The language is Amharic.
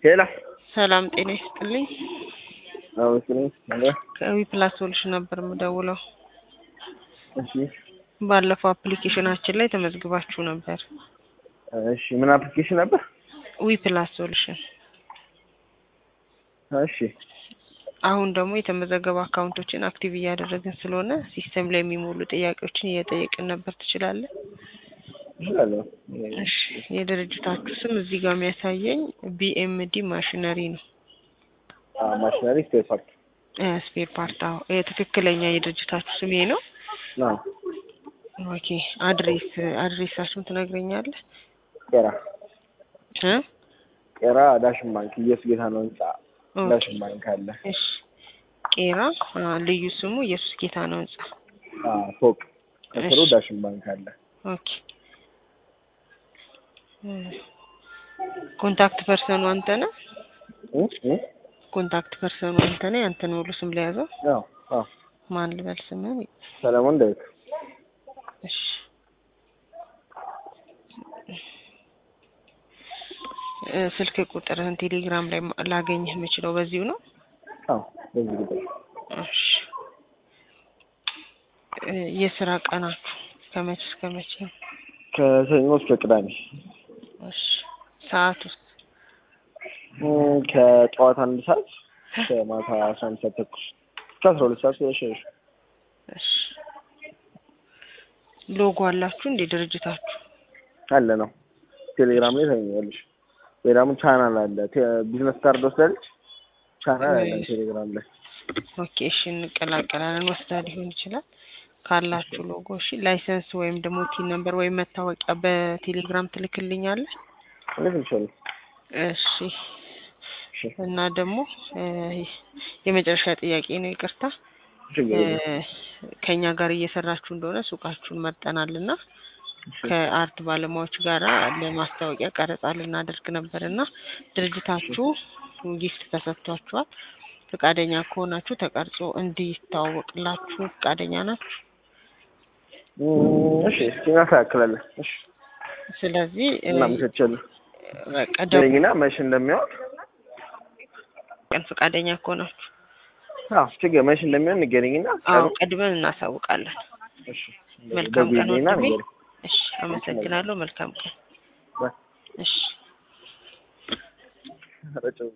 ሄላ ሰላም ጤና ይስጥልኝ። አመስግኝ አለ ከዊ ፕላስ ሶሉሽን ነበር የምደውለው። እሺ ባለፈው አፕሊኬሽናችን ላይ ተመዝግባችሁ ነበር። እሺ ምን አፕሊኬሽን ነበር? ዊ ፕላስ ሶሉሽን። እሺ አሁን ደግሞ የተመዘገቡ አካውንቶችን አክቲቭ እያደረግን ስለሆነ ሲስተም ላይ የሚሞሉ ጥያቄዎችን እየጠየቅን ነበር። ትችላለህ? እችላለሁ። እሺ የድርጅታችሁ ስም እዚህ ጋር የሚያሳየኝ ቢኤምዲ ማሽነሪ ነው። አ ማሽነሪ ስፔር ፓርት ስፔር ፓርት። አዎ ይሄ ትክክለኛ የድርጅታችሁ ስም ይሄ ነው። ነው። ኦኬ አድሬስ አድሬሳችሁን ትነግረኛለህ? ቄራ እ ቄራ ዳሽን ባንክ ኢየሱስ ጌታ ነው ህንጻ ኦኬ። ዳሽን ባንክ አለ። እሺ ቄራ አ፣ ልዩ ስሙ ኢየሱስ ጌታ ነው ህንጻ። አ ፎቅ ከስሩ እሺ። ዳሽን ባንክ አለ። ኦኬ እ፣ ኮንታክት ፐርሰኑ አንተ ነህ? እ እ ኮንታክት ፐርሰኑ አንተ ነህ? ያንተን ሙሉ ስም ለያዘው አዎ አዎ ማን ልበል ስምህን? ሰለሞን ዳዊት እሺ እ፣ ስልክ ቁጥርህን ቴሌግራም ላይ ማ- ላገኝህ የምችለው በዚሁ ነው? አዎ በዚህ ቁጥር እሺ እ፣ የስራ ቀናችሁ ከመቼ እስከ መቼ ነው? ከሰኞ እስከ ቅዳሜ እሺ ሰዓት ውስጥ እ፣ ከጠዋት አንድ ሰዓት ከማታ አስራ አንድ ሰዓት ተኩል እስከ አስራ ሁለት ሰዓት ያሸሽ እሺ ሎጎ አላችሁ እንዴ ድርጅታችሁ? አለ ነው። ቴሌግራም ላይ ታገኛለሽ። ወይ ደግሞ ቻናል አለ። ቴ- ቢዝነስ ካርድ ወስዳለች። ቻናል አለ እሺ። ቴሌግራም ላይ። ኦኬ እሺ እንቀላቀላለን። ወስዳ ሊሆን ይችላል ካላችሁ ሎጎ። እሺ ላይሰንስ ወይም ደግሞ ቲን ነምበር ወይም መታወቂያ በቴሌግራም ትልክልኛለህ? እንዴት ይችላል? እሺ እሺ እና ደግሞ እ፣ የመጨረሻ ጥያቄ ነው፣ ይቅርታ ችግር እ፣ የለም። ከኛ ጋር እየሰራችሁ እንደሆነ ሱቃችሁን መርጠናል እና እሺ ከአርት ባለሙያዎች ጋር ለማስታወቂያ ቀረጻ ልናደርግ ነበር እና ድርጅታችሁ ጊፍት ተሰጥቷችኋል። ፈቃደኛ ከሆናችሁ ተቀርጾ እንዲተዋወቅላችሁ ፈቃደኛ ናችሁ? እም፣ እሺ እስኪ እናስተካክላለን። እሺ ስለዚህ እ፣ እናመቻቻለን። በቃ ደው- ደረኝና መቼ እንደሚሆን ቀን ፈቃደኛ ከሆናችሁ አዎ ችግር መቼ እንደሚሆን ንገረኝና አዎ ቀኑ- ቀድመን እናሳውቃለን። እሺ መልካም ቀን ደውዪልኝና ወንድሜ። ንገረኝ። እሺ አመሰግናለሁ። መልካም ቀን። ባይ። እሺ ኧረ ጨው